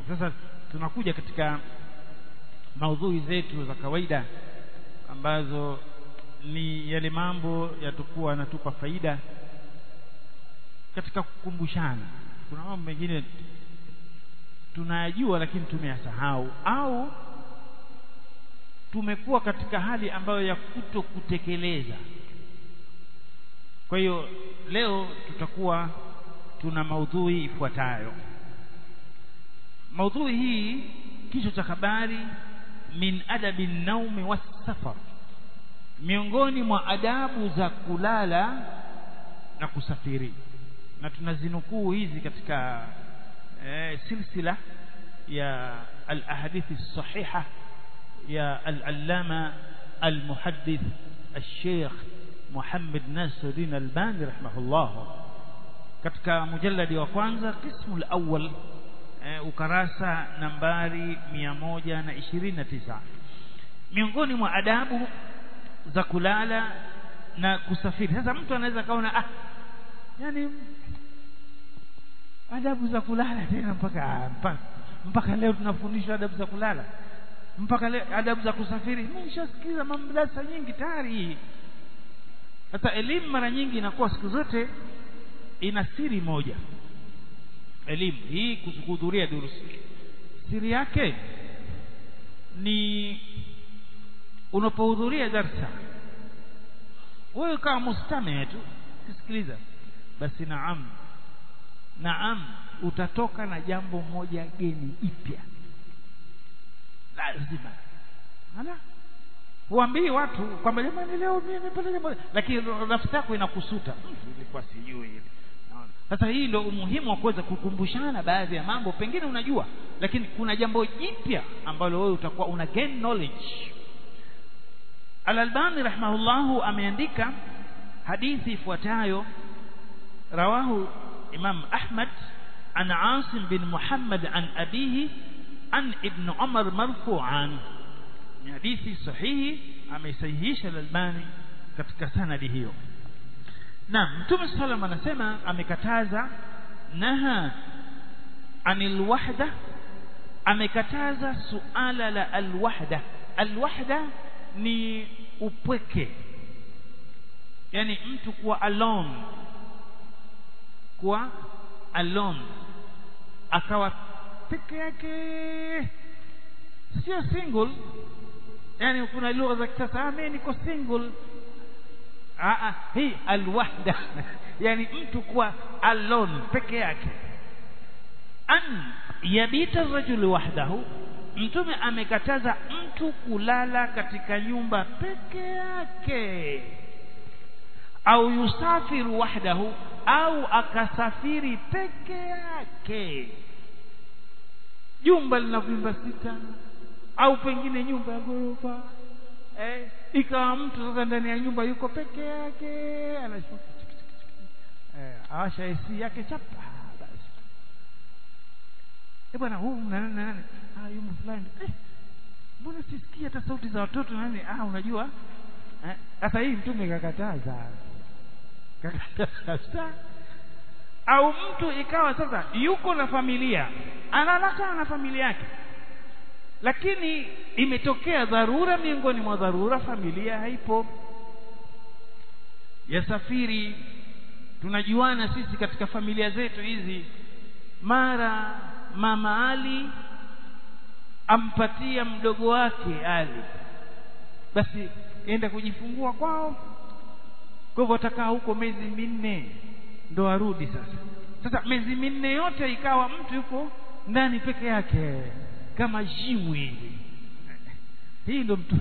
sasa tunakuja katika maudhui zetu za kawaida ambazo ni yale mambo yatakuwa yanatupa faida katika kukumbushana kuna mambo mengine tunayajua lakini tumeyasahau au tumekuwa katika hali ambayo ya kuto kutekeleza kwa hiyo leo tutakuwa tuna maudhui ifuatayo maudhui hii kichwa cha habari min adabi naumi wasafar miongoni mwa adabu za kulala na kusafiri na tunazinukuu hizi katika eh, silsila ya al-ahadithi sahiha ya al-allama al-muhaddith al-sheikh Muhammad Nasiruddin Albani rahimahullah katika mujalladi wa kwanza qismu al-awwal eh, ukarasa nambari 129 miongoni mwa adabu za kulala na kusafiri sasa mtu anaweza kaona ah yani adabu za kulala tena mpaka mpaka, mpaka leo tunafundishwa adabu za kulala mpaka leo adabu za kusafiri nimeshasikiza mamdarasa nyingi tayari sasa elimu mara nyingi inakuwa siku zote ina siri moja elimu hii kuhudhuria durusi siri yake ni unapohudhuria darsa wewe kama mustame tu kisikiliza basi naam naam utatoka na jambo moja geni ipya lazima ala huambii watu kwamba jamani leo mimi nimepata jambo lakini nafsi yako inakusuta ilikuwa sijui hivi sasa hii ndio umuhimu wa kuweza kukumbushana baadhi ya mambo pengine unajua lakini kuna jambo jipya ambalo wewe utakuwa una gain knowledge Al-Albani rahimahullahu ameandika hadithi ifuatayo rawahu Imam Ahmad an Asim bin Muhammad an abihi an Ibn Umar marfu'an ni hadithi sahihi ameisahihisha Al-Albani katika sanadi hiyo na Mtume sallam anasema amekataza naha anil wahda amekataza suala la alwahda alwahda ni upweke yani mtu kuwa alone kuwa alone akawa peke yake sio single yani kuna lugha za kisasa ah mimi niko single ah hii alwahda yani mtu kuwa alone peke yake an yabita rajulu wahdahu mtume amekataza mtu kulala katika nyumba peke yake au yusafiru wahdahu au akasafiri peke yake jumba lina vyumba sita au pengine nyumba ya ghorofa eh, ikawa mtu sasa ndani ya nyumba yuko peke yake anashuka eh, awasha AC yake chapa basi eh bwana huu nani nani ah yumo fulani eh mbona sisikia hata sauti za watoto nani ah unajua sasa eh, hii mtume kakataza kakataza au mtu ikawa sasa yuko na familia analala na familia yake lakini imetokea dharura miongoni mwa dharura familia haipo yasafiri tunajuana sisi katika familia zetu hizi mara mama Ali ampatia mdogo wake Ali basi enda kujifungua kwao kwa hivyo atakaa huko miezi minne ndo arudi sasa sasa miezi minne yote ikawa mtu yuko ndani peke yake kama jiwe hivi hii ndo mtu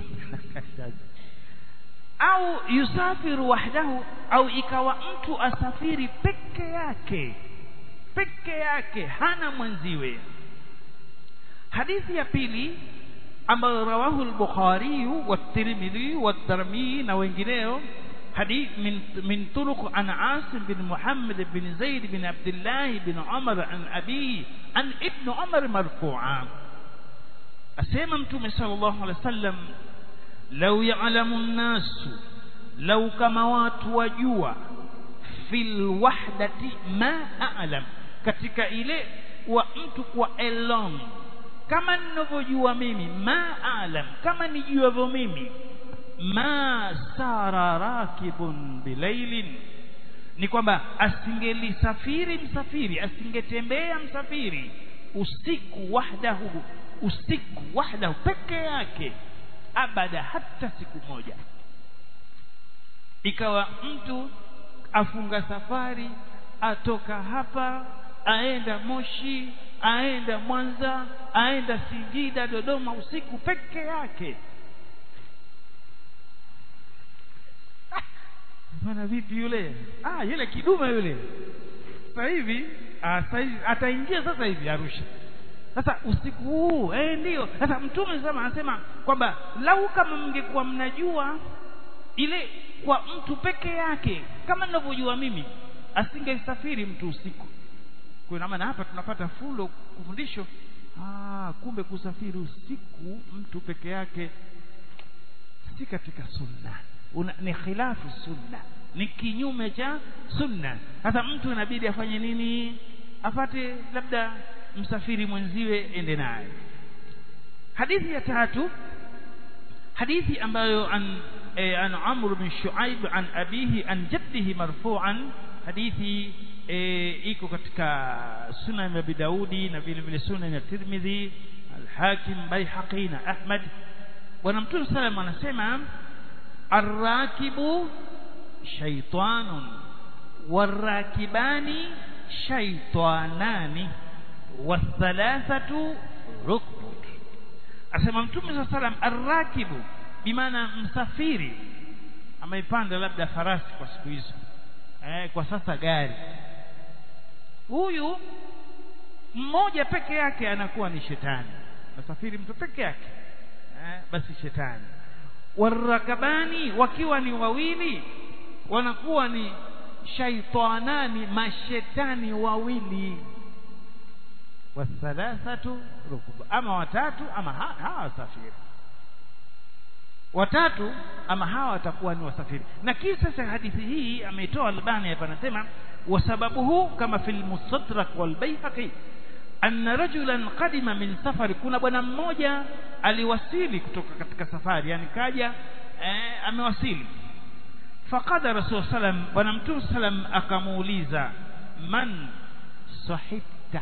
au yusafiru wahdahu au ikawa mtu asafiri peke yake peke yake hana mwenziwe hadithi ya pili ambayo rawahu al-Bukhari wa Tirmidhi wa Tirmidhi na wengineo حديث من من طرق عن عاصم بن محمد بن زيد بن عبد الله بن عمر عن أبيه عن ابن عمر مرفوعا أسيما متوم صلى الله عليه وسلم لو يعلم الناس لو كما واتوا في الوحدة ما أعلم katika ile wa mtu kuwa alone kama ninavyojua mimi ma alam kama nijuavyo mimi ma sara rakibun bilailin ni kwamba asingelisafiri msafiri asingetembea msafiri usiku wahdahu usiku wahdahu peke yake abada hata siku moja ikawa mtu afunga safari atoka hapa aenda Moshi aenda Mwanza aenda Singida Dodoma usiku peke yake bwana vipi yule ah yule kidume yule sasa hivi ah, sasa hivi ataingia sasa hivi Arusha sasa usiku huu eh ndio sasa mtume sasa anasema kwamba lau kama mngekuwa mnajua ile kwa mtu peke yake kama ninavyojua mimi asingesafiri mtu usiku kwa maana hapa tunapata fulo kufundisho ah kumbe kusafiri usiku mtu peke yake si katika sunna Una, ni khilafu sunna ni kinyume cha sunna sasa mtu inabidi afanye nini apate labda msafiri mwenziwe ende naye hadithi ya tatu hadithi ambayo an eh, an Amr bin Shuaib an abihi an jaddihi marfu'an hadithi eh, iko katika sunan ya Daudi na vile vile sunan ya Tirmidhi al-Hakim Baihaqi na Ahmad bwana mtume sallam anasema arrakibu shaytanun warakibani shaytanani wathalathatu rukbut asema mtume saa salam arrakibu bimaana msafiri ameipanda labda farasi kwa siku hizo eh, kwa sasa gari huyu mmoja peke yake anakuwa ni shetani nasafiri mtu peke yake eh, basi shetani warakabani wakiwa ni wawili wanakuwa ni shaitanani mashetani wawili wathalathatu rukub ama watatu ama hawa wasafiri watatu ama hawa watakuwa ni wasafiri na kisa cha hadithi hii ameitoa Albani hapa anasema wasababuhu kama fil mustadrak wal bayhaqi anna rajulan qadima min safari kuna bwana mmoja aliwasili kutoka katika safari yani kaja eh, amewasili faqada rasul sallam bwana mtume sallam akamuuliza man sahibta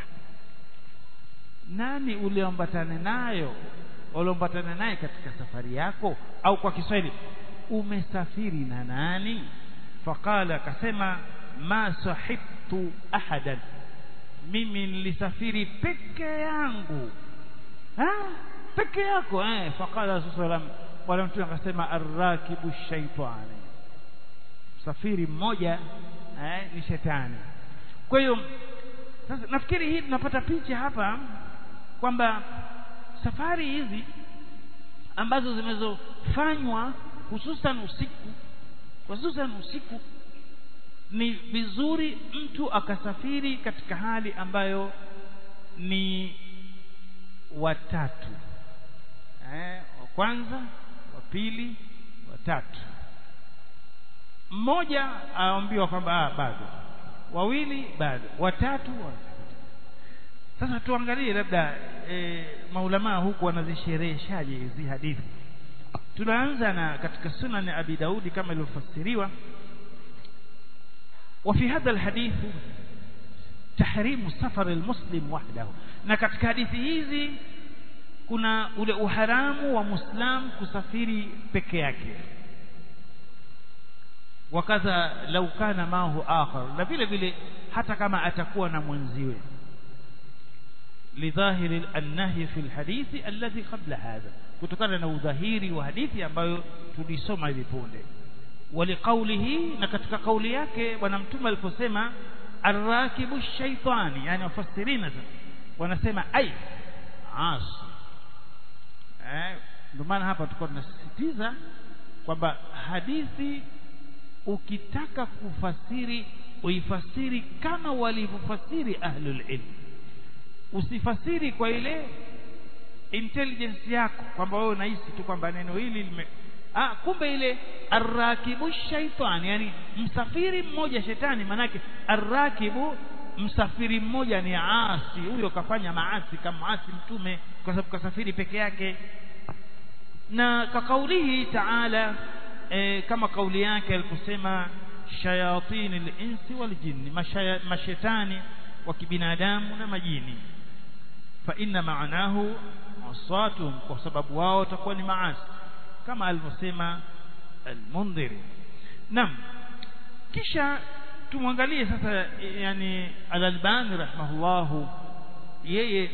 nani uliombatana nayo uliombatana naye katika safari yako au kwa Kiswahili umesafiri na nani faqala akasema ma sahibtu ahadan mimi nilisafiri peke yangu ha peke yako eh faqala rasulullah bwana mtume akasema arrakibu shaitani msafiri mmoja eh ni shetani kwa hiyo sasa nafikiri hii tunapata picha hapa kwamba safari hizi ambazo zimezofanywa hususan usiku hususan usiku ni vizuri mtu akasafiri katika hali ambayo ni watatu eh, wa kwanza wa pili wa tatu mmoja aambiwa kwamba ah, bado wawili bado watatu wa sasa tuangalie labda e, maulamaa huku wanazishereheshaje hizi hadithi tunaanza na katika sunan abi daudi kama ilivyofasiriwa وفي هذا الحديث تحريم سفر المسلم وحده na katika hadithi hizi kuna ule uharamu wa muislam kusafiri peke yake wakadha lau kana mahu akhar na vile vile hata kama atakuwa na mwenziwe lidhahiri an-nahy fi al-hadith alladhi qabla hadha kutokana na udhahiri wa hadithi ambayo tulisoma hivi punde ولقوله na katika kauli yake bwana mtume aliposema arrakibu shaitani yani wafasirina sasa wanasema ai as eh ndio maana hapa tulikuwa tunasisitiza kwamba hadithi ukitaka kufasiri uifasiri kama walivyofasiri ahlul ilm usifasiri kwa ile intelligence yako kwamba wewe unahisi tu kwamba neno hili lime ah kumbe ile arrakibu shaitan yani msafiri mmoja shetani manake arrakibu msafiri mmoja ni asi huyo kafanya maasi kama asi mtume kwa sababu kasafiri peke yake na kwa kaulihi taala e, kama kauli yake alikusema shayatini linsi waljinni mashetani wa kibinadamu na majini fa inna maanahu aswatuhum kwa sababu wao watakuwa ni maasi kama alivyosema almundhiri naam kisha tumwangalie sasa yani al-Albani rahimahullahu yeye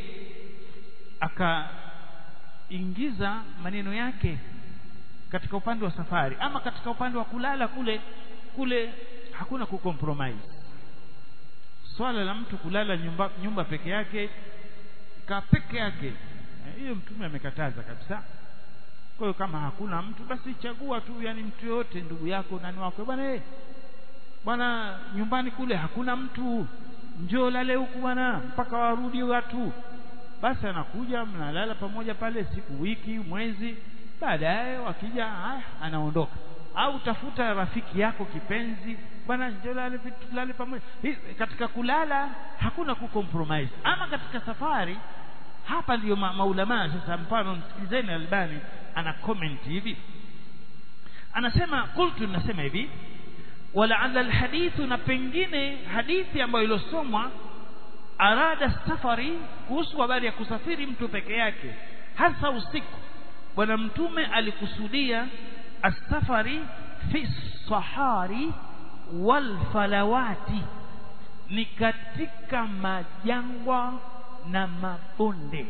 akaingiza maneno yake katika upande wa safari ama katika upande wa kulala kule kule hakuna kucompromise swala la mtu kulala nyumba nyumba peke yake ka peke yake hiyo mtume amekataza kabisa kwa hiyo kama hakuna mtu basi chagua tu yani mtu yote ndugu yako nani wako bwana eh bwana nyumbani kule hakuna mtu njoo lale huku bwana mpaka warudi watu basi anakuja mnalala pamoja pale siku wiki mwezi baadaye wakija haya anaondoka au tafuta rafiki yako kipenzi bwana njoo lale lale pamoja katika kulala hakuna kucompromise ama katika safari hapa ndiyo ma maulamaa sasa mfano msikilizeni albani ana comment hivi anasema qultu nasema hivi walaala alhadithu na pengine hadithi ambayo ilosomwa arada safari kuhusu habari ya kusafiri mtu peke yake hasa usiku bwana mtume alikusudia asafari fi sahari wal falawati ni katika majangwa na mabonde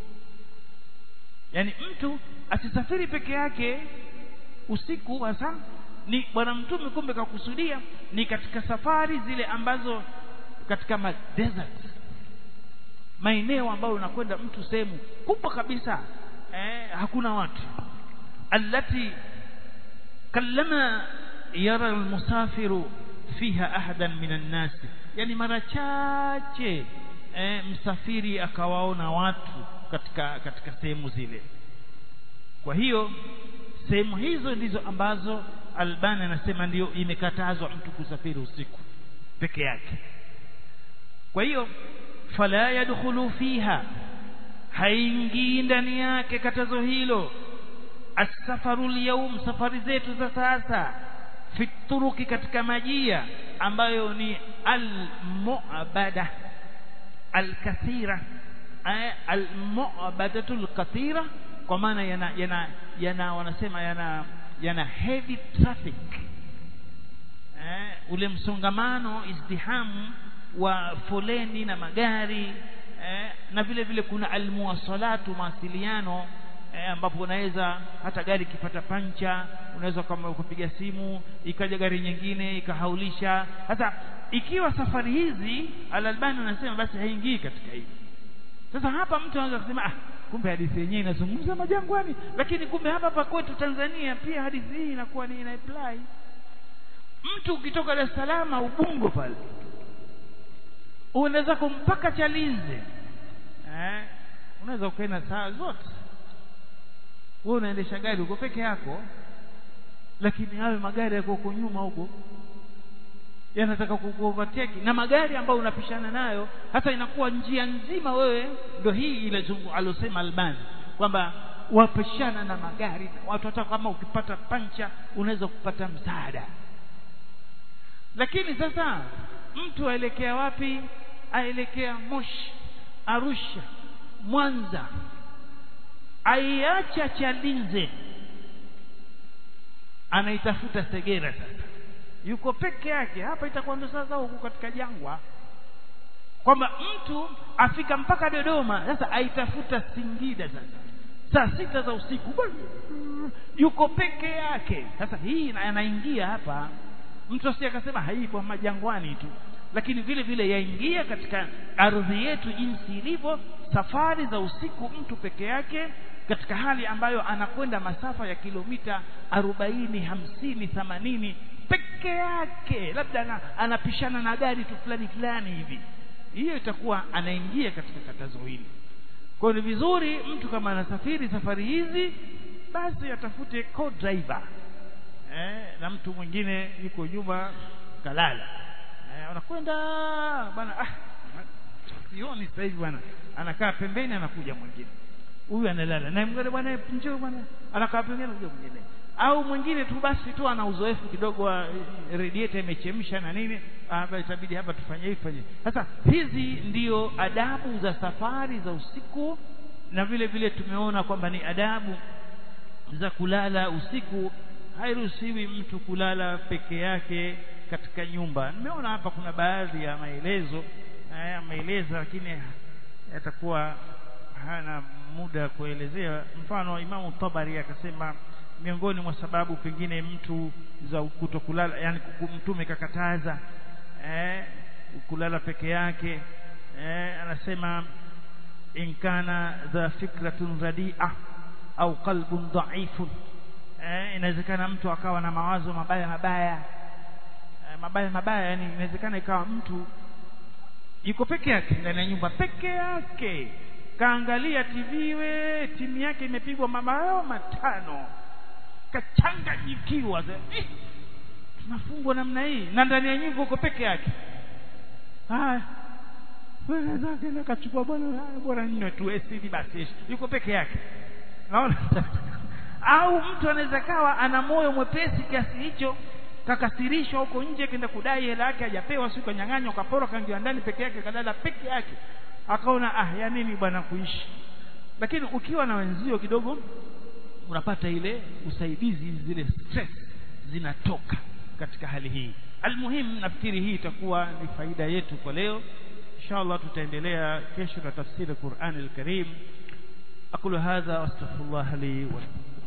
yani mtu asisafiri peke yake usiku hasa ni bwana mtume kumbe kakusudia ni katika safari zile ambazo katika ma desert maeneo ambayo unakwenda mtu sehemu kubwa kabisa eh, hakuna watu allati kallama yara almusafiru fiha ahadan minan nas yani mara chache eh, msafiri akawaona watu katika katika sehemu zile kwa hiyo sehemu hizo ndizo ambazo Albani anasema ndio imekatazwa mtu kusafiri usiku peke yake kwa hiyo fala yadkhulu fiha haingii ndani yake katazo hilo asafaru lyaum safari zetu za sasa fituruki katika majia ambayo ni almu'bada alkathira almu'badatu alkathira kwa maana yana yana yana wanasema yana yana heavy traffic eh, ule msongamano izdihamu wa foleni na magari eh, na vile vile kuna almuwasalatu mawasiliano eh, ambapo unaweza hata gari ikipata pancha unaweza kama kupiga simu ikaja gari nyingine ikahaulisha sasa ikiwa safari hizi alalbani anasema basi haingii katika hili sasa hapa mtu anaweza kusema ah kumbe hadithi yenyewe inazungumza majangwani lakini kumbe hapa hapa kwetu Tanzania pia hadithi hii inakuwa ni ina apply mtu ukitoka Dar es Salaam Ubungo pale unaweza kumpaka Chalinze eh unaweza ukaenda saa zote wewe unaendesha gari uko peke yako lakini hayo magari yako huko nyuma huko yanataka kukuovertake na magari ambayo unapishana nayo hata inakuwa njia nzima wewe ndio hii ile alosema Albani kwamba wapishana na magari watu hata kama ukipata pancha unaweza kupata msaada lakini sasa mtu aelekea wapi aelekea Moshi Arusha Mwanza aiacha Chalinze anaitafuta Segera sasa yuko peke yake hapa itakuwa ndo sasa huko katika jangwa kwamba mtu afika mpaka Dodoma sasa aitafuta Singida sasa saa sita za usiku yuko peke yake sasa hii anaingia hapa mtu asije akasema haipo majangwani tu lakini vile vile yaingia katika ardhi yetu jinsi ilivyo safari za usiku mtu peke yake katika hali ambayo anakwenda masafa ya kilomita arobaini hamsini themanini peke yake labda ana, anapishana na gari tu fulani fulani hivi hiyo itakuwa anaingia katika katazo hili kwa ni vizuri mtu kama anasafiri safari hizi basi atafute co-driver eh, na mtu mwingine yuko nyuma kalala eh, anakwenda bwana ah sioni sasa hivi bwana anakaa pembeni anakuja mwingine huyu analala na mwingine bwana njoo bwana anakaa pembeni anakuja mwingine au mwingine tu basi tu ana uzoefu kidogo wa radiator imechemsha na nini hapa itabidi hapa tufanye hivi fanye sasa hizi ndio adabu za safari za usiku na vile vile tumeona kwamba ni adabu za kulala usiku hairuhusiwi mtu kulala peke yake katika nyumba nimeona hapa kuna baadhi ya maelezo haya maelezo lakini yatakuwa hana muda kuelezea mfano imamu tabari akasema miongoni mwa sababu pengine mtu za kutokulala yani mtume kakataza eh, kulala peke yake eh, anasema in kana dha fikratun radia au qalbun dhaifun eh, inawezekana mtu akawa na mawazo mabaya mabaya eh, mabaya mabaya yani inawezekana ikawa mtu yuko peke yake ndani ya nyumba peke yake kaangalia TV we timu yake imepigwa mabao matano kachanganyikiwa eh, tunafungwa namna hii na ndani ya nyumba uko peke yake haya wewe zake na kachukua bwana bora nne tu asidi basi yuko peke yake naona au mtu anaweza kawa ana moyo mwepesi kiasi hicho kakasirishwa huko nje kenda kudai hela yake hajapewa siku kanyang'anywa kapora kaingia ndani peke yake kadada peke yake akaona ah ya nini bwana kuishi lakini ukiwa na wenzio kidogo unapata ile usaidizi zile stress zinatoka katika hali hii almuhim nafikiri hii itakuwa ni faida yetu kwa leo inshallah tutaendelea kesho na tafsiri Qur'an al-Karim aqulu hadha wastaghfirullah li wa lakum